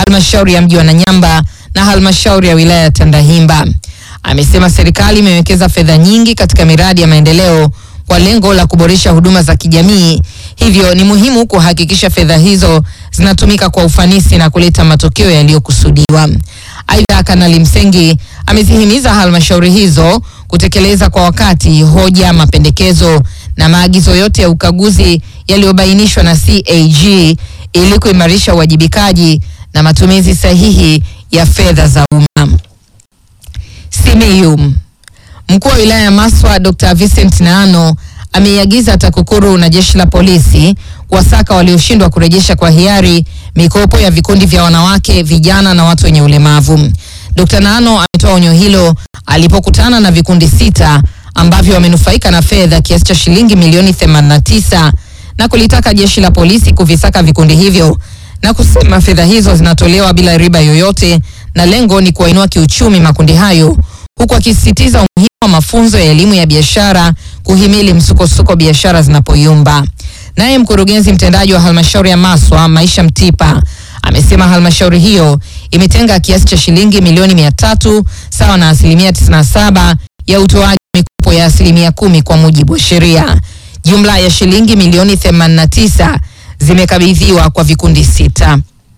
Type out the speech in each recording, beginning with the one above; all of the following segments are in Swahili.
halmashauri ya mji wa Nanyamba na halmashauri ya wilaya ya Tandahimba. Amesema serikali imewekeza fedha nyingi katika miradi ya maendeleo kwa lengo la kuboresha huduma za kijamii, hivyo ni muhimu kuhakikisha fedha hizo zinatumika kwa ufanisi na kuleta matokeo yaliyokusudiwa. Aidha, Kanali Msengi amezihimiza halmashauri hizo kutekeleza kwa wakati hoja, mapendekezo na maagizo yote ya ukaguzi yaliyobainishwa na CAG ili kuimarisha uwajibikaji na matumizi sahihi ya fedha za umma. Simiyu. Mkuu wa wilaya ya Maswa Dr. Vincent Naano ameiagiza TAKUKURU na jeshi la polisi kuwasaka walioshindwa kurejesha kwa hiari mikopo ya vikundi vya wanawake, vijana na watu wenye ulemavu. Dr. Naano ametoa onyo hilo alipokutana na vikundi sita ambavyo wamenufaika na fedha kiasi cha shilingi milioni 89 na kulitaka jeshi la polisi kuvisaka vikundi hivyo na kusema fedha hizo zinatolewa bila riba yoyote na lengo ni kuwainua kiuchumi makundi hayo huku akisisitiza umuhimu wa mafunzo ya elimu ya biashara kuhimili msukosuko biashara zinapoyumba. Naye mkurugenzi mtendaji wa halmashauri ya Maswa Maisha Mtipa amesema halmashauri hiyo imetenga kiasi cha shilingi milioni mia tatu sawa na asilimia 97 ya utoaji mikopo ya asilimia kumi kwa mujibu wa sheria. Jumla ya shilingi milioni 89 zimekabidhiwa kwa vikundi sita.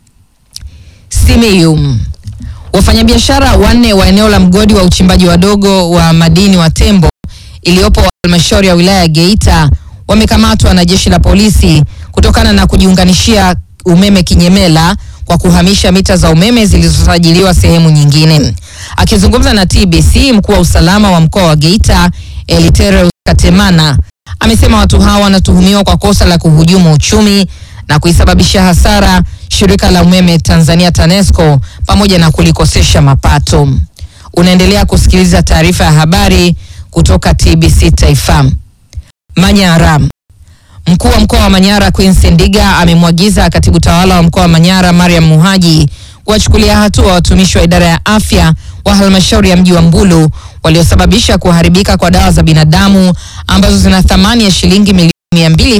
Simiyu. Wafanyabiashara wanne wa eneo la mgodi wa uchimbaji wadogo wa madini wa Tembo iliyopo halmashauri ya wilaya ya Geita wamekamatwa na jeshi la polisi kutokana na kujiunganishia umeme kinyemela kwa kuhamisha mita za umeme zilizosajiliwa sehemu nyingine. Akizungumza na TBC, mkuu wa usalama wa mkoa wa Geita Elitereus Katemana amesema watu hawa wanatuhumiwa kwa kosa la kuhujumu uchumi na kuisababishia hasara shirika la umeme Tanzania TANESCO pamoja na kulikosesha mapato. Unaendelea kusikiliza taarifa ya habari kutoka TBC Taifa. Manyara. Mkuu wa mkoa wa Manyara Queen Ndiga amemwagiza katibu tawala wa mkoa wa Manyara Mariam Muhaji kuwachukulia hatua watumishi wa idara ya afya wa halmashauri ya mji wa Mbulu waliosababisha kuharibika kwa dawa za binadamu ambazo zina thamani ya shilingi milioni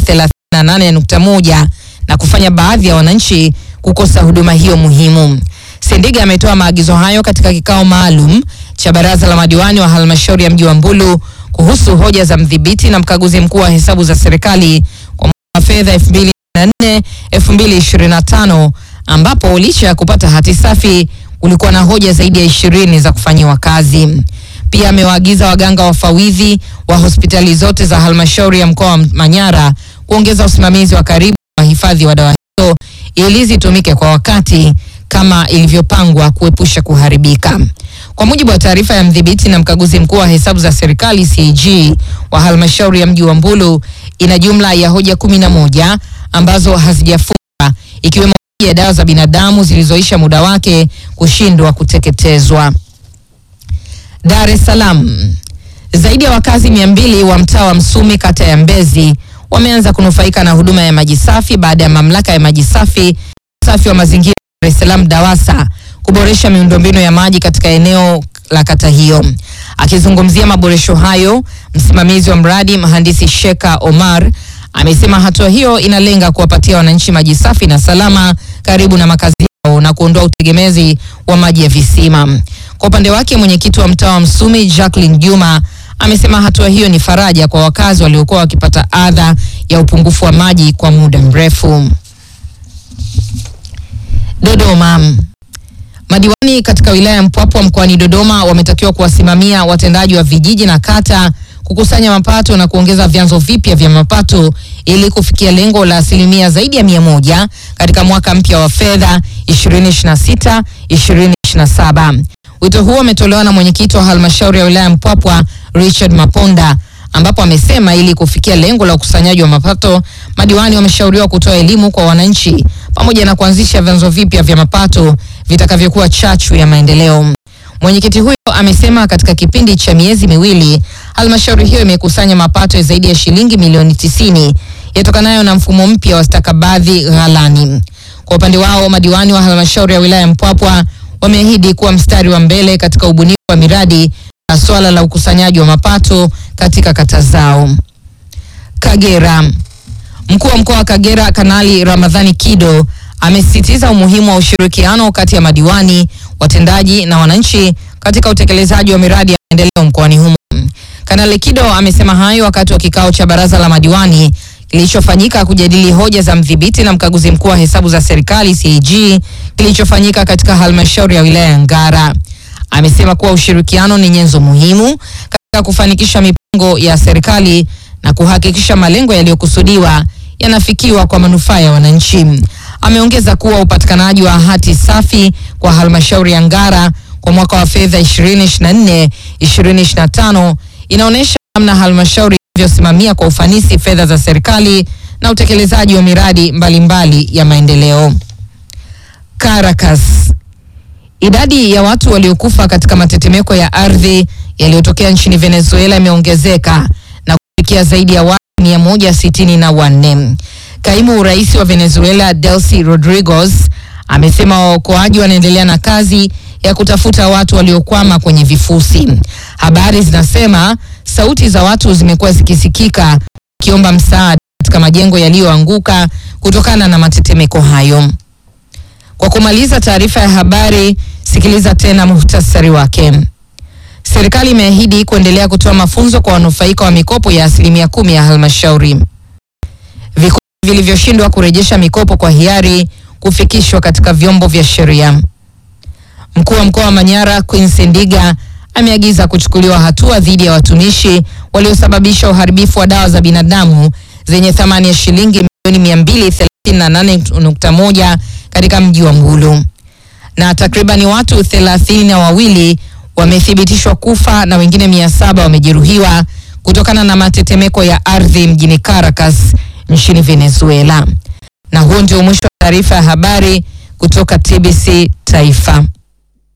238.1 na kufanya baadhi ya wananchi kukosa huduma hiyo muhimu. Sendiga ametoa maagizo hayo katika kikao maalum cha baraza la madiwani wa halmashauri ya mji wa Mbulu kuhusu hoja za mdhibiti na mkaguzi mkuu wa hesabu za serikali kwa mwaka wa fedha 2024 2025 ambapo licha ya kupata hati safi ulikuwa na hoja zaidi ya ishirini za kufanyiwa kazi. Pia amewaagiza waganga wafawidhi wa hospitali zote za halmashauri ya mkoa wa Manyara kuongeza usimamizi wa karibu wa hifadhi wa dawa hizo ili zitumike kwa wakati kama ilivyopangwa kuepusha kuharibika. Kwa mujibu wa taarifa ya mdhibiti na mkaguzi mkuu wa hesabu za serikali CAG wa halmashauri ya mji wa Mbulu, ina jumla ya hoja kumi na moja ambazo hazijafungwa ikiwemo hoja ya dawa za binadamu zilizoisha muda wake kushindwa kuteketezwa. Dar es Salaam. Zaidi ya wakazi mia mbili wa mtaa wa Msumi kata ya Mbezi wameanza kunufaika na huduma ya maji safi baada ya mamlaka ya maji safi safi wa mazingira Dar es Salaam DAWASA kuboresha miundombinu ya maji katika eneo la kata hiyo. Akizungumzia maboresho hayo, msimamizi wa mradi mhandisi Sheka Omar amesema hatua hiyo inalenga kuwapatia wananchi maji safi na salama karibu na makazi yao na kuondoa utegemezi wa maji ya visima. Kwa upande wake, mwenyekiti wa mtaa wa Msumi Jacqueline Juma amesema hatua hiyo ni faraja kwa wakazi waliokuwa wakipata adha ya upungufu wa maji kwa muda mrefu. Dodoma. Madiwani katika wilaya ya Mpwapwa mkoani Dodoma wametakiwa kuwasimamia watendaji wa vijiji na kata kukusanya mapato na kuongeza vyanzo vipya vya mapato ili kufikia lengo la asilimia zaidi ya mia moja katika mwaka mpya wa fedha 2026 2027. Wito huo umetolewa na mwenyekiti wa halmashauri ya wilaya ya Mpwapwa Richard Maponda ambapo amesema ili kufikia lengo la ukusanyaji wa mapato, madiwani wameshauriwa kutoa elimu kwa wananchi pamoja na kuanzisha vyanzo vipya vya mapato vitakavyokuwa chachu ya maendeleo. Mwenyekiti huyo amesema katika kipindi cha miezi miwili halmashauri hiyo imekusanya mapato ya zaidi ya shilingi milioni tisini yatokanayo na mfumo mpya wa stakabadhi ghalani. Kwa upande wao, madiwani wa halmashauri ya wilaya ya Mpwapwa wameahidi kuwa mstari wa mbele katika ubunifu wa miradi na swala la ukusanyaji wa mapato katika kata zao. Kagera. Mkuu wa mkoa wa Kagera Kanali Ramadhani Kido amesisitiza umuhimu wa ushirikiano kati ya madiwani, watendaji na wananchi katika utekelezaji wa miradi ya maendeleo mkoani humo. Kanali Kido amesema hayo wakati wa kikao cha baraza la madiwani kilichofanyika kujadili hoja za mdhibiti na mkaguzi mkuu wa hesabu za serikali CAG kilichofanyika katika halmashauri ya wilaya ya Ngara. Amesema kuwa ushirikiano ni nyenzo muhimu katika kufanikisha mipango ya serikali na kuhakikisha malengo yaliyokusudiwa yanafikiwa kwa manufaa ya wananchi. Ameongeza kuwa upatikanaji wa hati safi kwa halmashauri ya Ngara kwa mwaka wa fedha 2024 2025 inaonyesha namna halmashauri ilivyosimamia kwa ufanisi fedha za serikali na utekelezaji wa miradi mbalimbali mbali ya maendeleo. Caracas. Idadi ya watu waliokufa katika matetemeko ya ardhi yaliyotokea nchini Venezuela imeongezeka na kufikia zaidi ya watu mia moja sitini na wanne. Kaimu rais wa Venezuela Delcy Rodriguez amesema waokoaji wanaendelea na kazi ya kutafuta watu waliokwama kwenye vifusi. Habari zinasema sauti za watu zimekuwa zikisikika wakiomba msaada katika majengo yaliyoanguka kutokana na matetemeko hayo. Kwa kumaliza taarifa ya habari, sikiliza tena muhtasari wake. Serikali imeahidi kuendelea kutoa mafunzo kwa wanufaika wa mikopo ya asilimia kumi ya halmashauri. Vikundi vilivyoshindwa kurejesha mikopo kwa hiari kufikishwa katika vyombo vya sheria. Mkuu wa mkoa wa Manyara Quincy Ndiga ameagiza kuchukuliwa hatua dhidi ya watumishi waliosababisha uharibifu wa dawa za binadamu zenye thamani ya shilingi milioni 238.1 katika mji wa Mbulu. Na takribani watu thelathini na wawili wamethibitishwa kufa na wengine mia saba wamejeruhiwa kutokana na matetemeko ya ardhi mjini Caracas nchini Venezuela. Na huo ndio mwisho wa taarifa ya habari kutoka TBC Taifa.